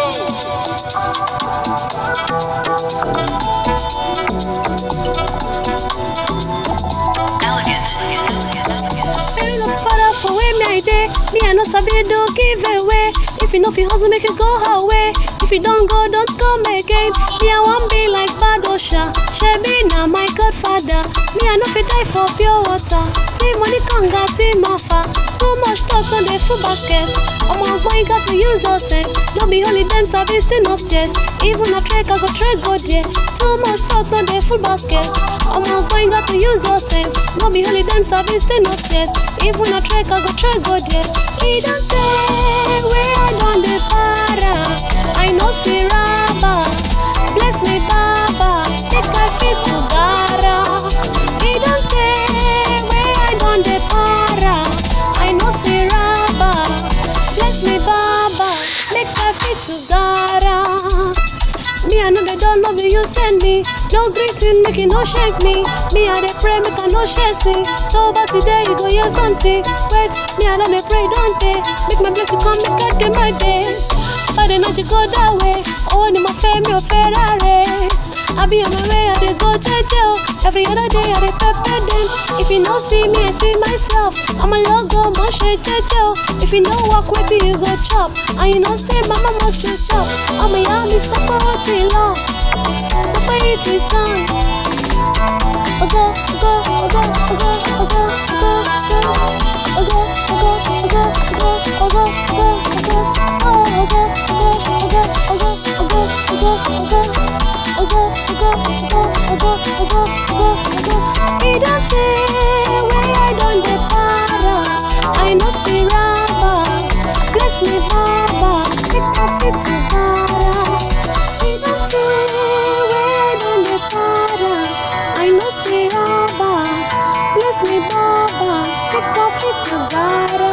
Parents no father for where me I dey. Me I no sabi do give away. If you know fi hustle, make you go her way. If you don't go, don't come again. Me I wan be like Badosha. Shebi na my godfather. Me I no fi die for pure water. Team money conga, team offer. Too much talk on the full basket. Omo boy got to use your sense. No be only them service thing upstairs. Even a trek I go trek go there. Too much talk on the full basket. Omo boy got to use your sense. No be only them service thing upstairs. Even a trek I go trek go there. He don't say where I don dey para. I no see rubber. Bless me, Baba. Make I fit to gara. He don't say where I don dey para. I no see rubber. Bless me, Baba. Make I fit to gara. Me I know they don't love you, you send me. No greeting, make it no shake me. Me I dey pray, make I no share see. So but today you go hear something. Wait, me I don't dey pray, don't they? Make my blessing come, make I day my days. But the night you go that way. Oh, ni my fame, your Ferrari. I be on my way, I dey go jeje. Every other day I dey pepper them. If you no see me, I see myself. I'm a logo, my shit jeje. If you no walk with you, you go chop. And you know say mama must be chop. I'm a yummy supper till long. Supper it is done. Ogo, ogo, ogo, ogo, ogo, ogo, ogo. Ogo, ogo, ogo, ogo, ogo, ogo, ogo. Oh, ogo, ogo, ogo, ogo, ogo, ogo, ogo. Ogo, ogo, ogo, ogo, ogo, ogo, ogo. He don't say where I don dey para. I no see rubber. Bless me, Baba. Make I fit to para. He don't say where I don dey para. I no see rubber. Bless me, Baba. Make I fit to para.